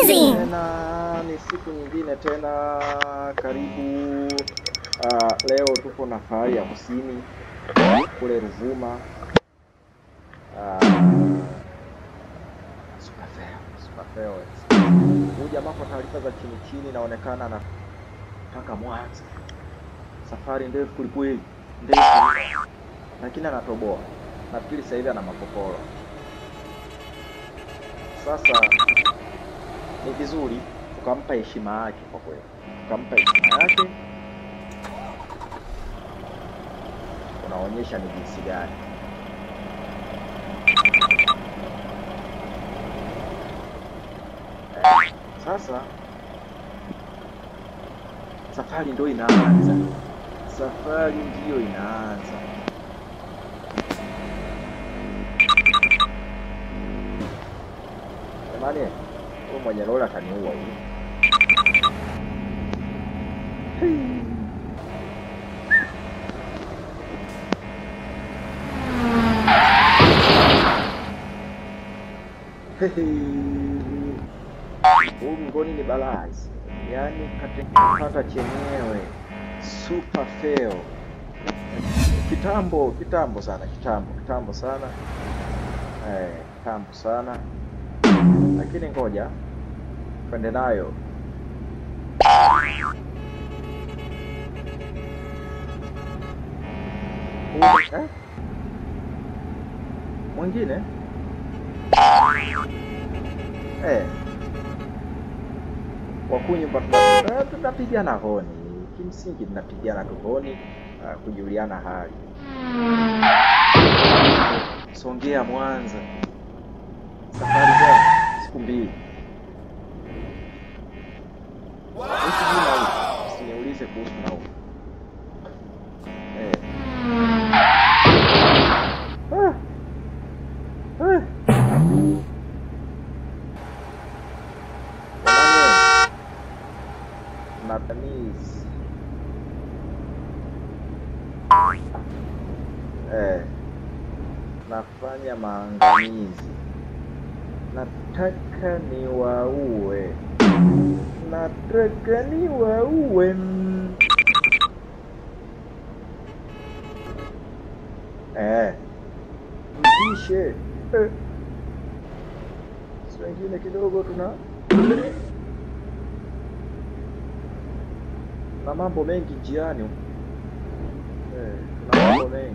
Amazing! Tena ni siku nyingine tena, karibu. Uh, leo tupo na Fahari ya Kusini kule Ruvuma. Uh, Superfeo, Superfeo. Huyu jamaa kwa taarifa za chini chini inaonekana anataka Mwanza, safari ndefu kwelikweli, ndefu, lakini anatoboa. Nafikiri sasa hivi ana makoporo. Sasa ni vizuri tukampa heshima yake, kwa kweli, tukampa heshima yake, unaonyesha ni jinsi gani. Eh, Sasa safari ndio inaanza, safari ndiyo inaanza. Jamani, huyu mwenye lori ataniua huyu. Huu mgoni ni balaa, yaani katikipata chenyewe super fail. Kitambo kitambo sana, kitambo kitambo sana, eh, kitambo sana, lakini ngoja twende nayo. Huu, eh? Mwingine eh, wakunyumba tuna- tunapigana honi, kimsingi tunapigana tu honi, ah, kujuliana hali. Songea Mwanza, safari za siku mbili. Kuhusu juu nauli, usiniulize kuhusu nauli. Eh. Ah. Ah. Jamani, Natamizi. Eh, nafanya maangamizi, nataka niwaue, nataka niwaue. mm. Eh, mpishe eh. Si wengine kidogo tuna na mambo mengi njiani eh, tuna mambo mengi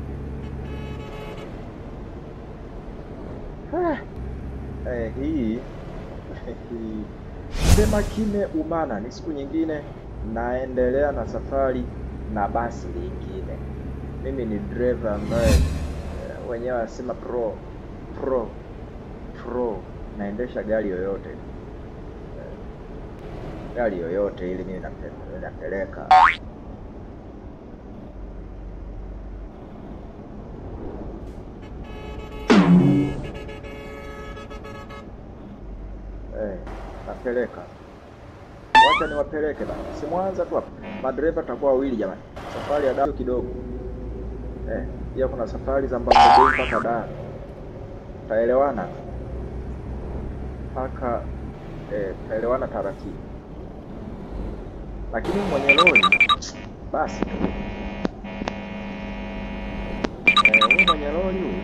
Ah, eh, hii hii sema kime umana ni siku nyingine naendelea na safari na basi lingine mimi ni driver ambaye eh, wenyewe wanasema pro pro pro naendesha gari yoyote Eh, gari yoyote ili mimi nape- napeleka eh, napeleka wacha niwapeleke bana si Mwanza tu hapa madereva takuwa wawili jamani safari ya Dar kidogo eh, pia kuna safari za Mbagala mpaka Dar taelewana mpaka eh, taelewana taratibu, lakini mwenye lori basi tu eh, huyu mwenye lori huyu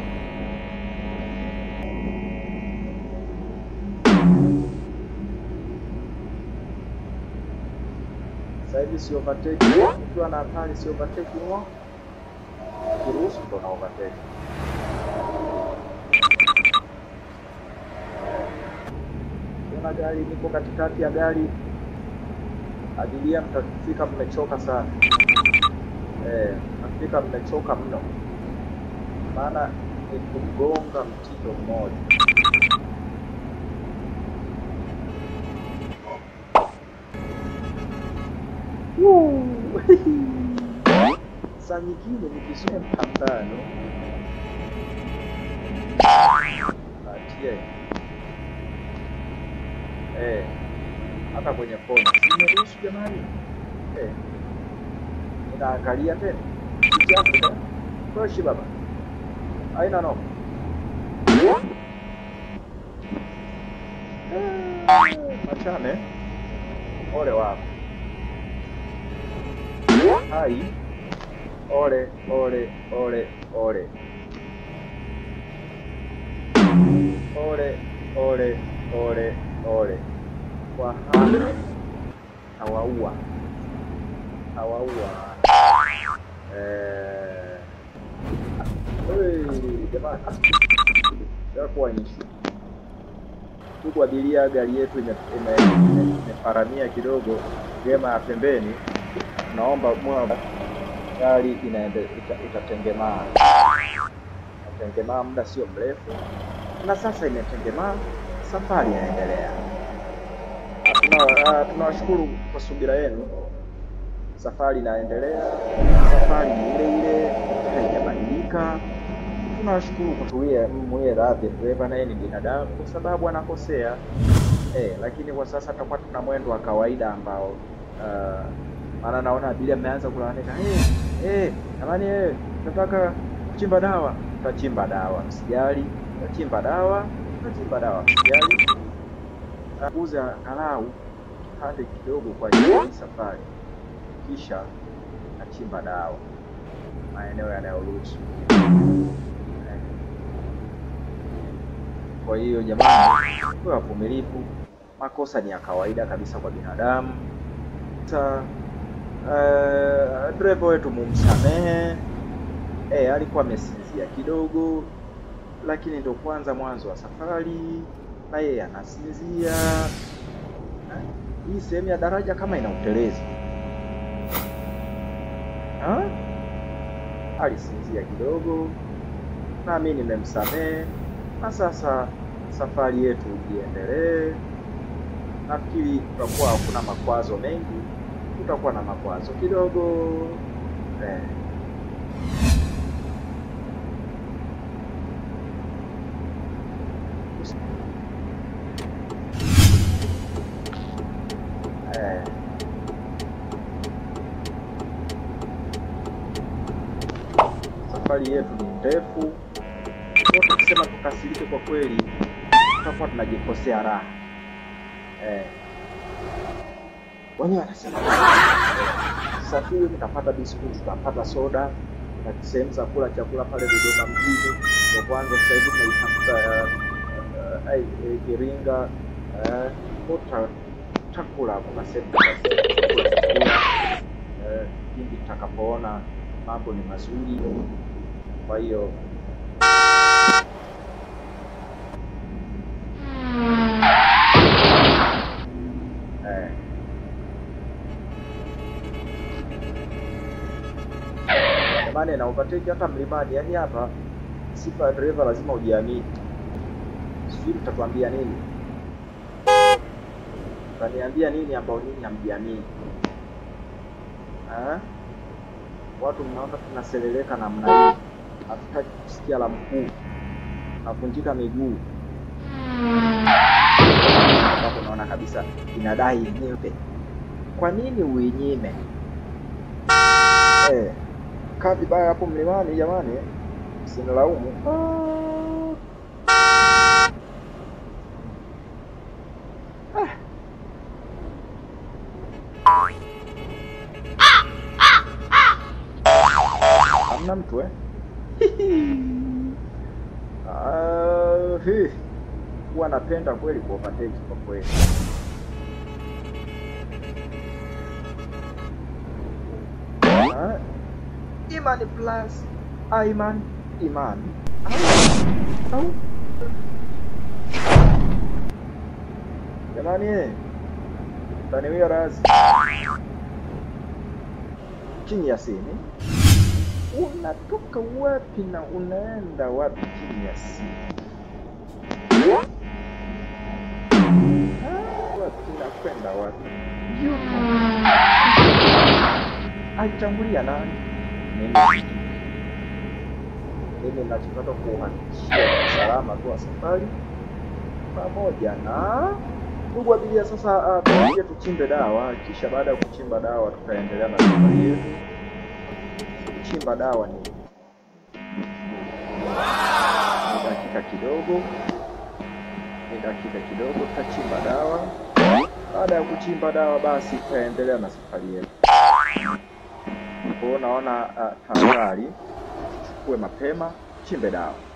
sasa hivi si overtake, ukiwa na hatari si overtake mwa kiruhusu ndo na overtake. Kuna gari niko katikati ya gari, abiria mtafika mmechoka sana eh, mtafika mmechoka mno, maana ni kugonga mtindo mmoja. Woo! Saa nyingine nikizoea mpambano atie eh, hata kwenye kona simeruhusu jamani eh, inaangalia tena kichafu toshi baba, haina noma eh. tuachane. Ole wako. Hai. Ole, ole, ole, ole. Ole, ole, ole, ole. Kwa hana hawaua hawaua eh, hey, jamani, yakuwa ishu ndugu abiria, gari yetu imeparamia ime, ime, ime kidogo gema ya pembeni. Naomba mwa gari inaende ita, itatengemaa itatengemaa muda sio mrefu, na sasa imetengemaa, safari inaendelea. Tunawashukuru kwa subira yenu, safari inaendelea, safari ni ile ile, haijabadilika. Tunawashukuru kwa tuwie mwe radhi, dereva naye ni binadamu, kwa sababu anakosea eh, lakini kwa sasa tutakuwa tuna mwendo wa kawaida ambao maana uh, naona abiria ameanza kulalamika eh, eh, jamani eh, nataka kuchimba dawa. Tutachimba dawa, msijali, tutachimba dawa, tutachimba dawa, msijali uza angalau kipande kidogo kwa ajili ya safari, kisha nachimba dawa maeneo yanayoruhusu. Kwa hiyo jamani, tuwe wavumilivu, makosa ni ya kawaida kabisa kwa binadamu. Sasa uh, dereva wetu mumsamehe. Eh, alikuwa amesinzia kidogo, lakini ndio kwanza mwanzo wa safari na yeye anasinzia. Hii sehemu ya daraja kama ina utelezi, alisinzia kidogo, na mimi nimemsamehe, na sasa safari yetu iendelee. Nafikiri tutakuwa hakuna makwazo mengi, tutakuwa na makwazo kidogo eh. Safari yetu ni ndefu, tukisema tukasirike, kwa kweli tutakuwa tunajikosea raha eh. Wenyewe wanasema safiri, mtapata biskuti, tutapata soda na sehemu za kula chakula pale Dodoma mjini. Ndio kwanza sasa hivi tunaitafuta Iringa takula kuna sehemu chakula pindi tutakapoona mambo ni mazuri. Kwa hiyo eh, jamani, na overtake hata mlimani, yaani hapa sifa ya dereva lazima ujiamini. Sijui mtatuambia nini, mtaniambia nini ambao nini hamjiamini? Watu mnaona tunaseleleka namna hii, hatutaki kusikia la mkuu, navunjika miguu ambapo unaona kabisa inadai yenyewe. Kwa nini uinyime? Eh, kaa vibaya hapo mlimani jamani, msinilaumu. Hamna mtu eh? Uh, huwa napenda kweli kuovertake kwa kweli. Uh, Imani plus Aiman Iman au jamani, eh, taniwia razi chini ya sini unatoka wapi na unaenda wapi chini ya simu? Wapi nakwenda wapi? Aitangulia nani? Mimi. Mimi nachotaka kuhakikishia usalama tu wa safari pamoja na ndugu abiria. Sasa tuingie tuchimbe dawa, kisha baada ya kuchimba dawa tutaendelea na safari yetu. Kuchimba dawa ni ni dakika kidogo, ni dakika kidogo, tutachimba dawa Baada ya kuchimba dawa, basi tutaendelea na safari yetu. Kwa hiyo naona uh, tahadhari, chukue mapema, chimbe dawa.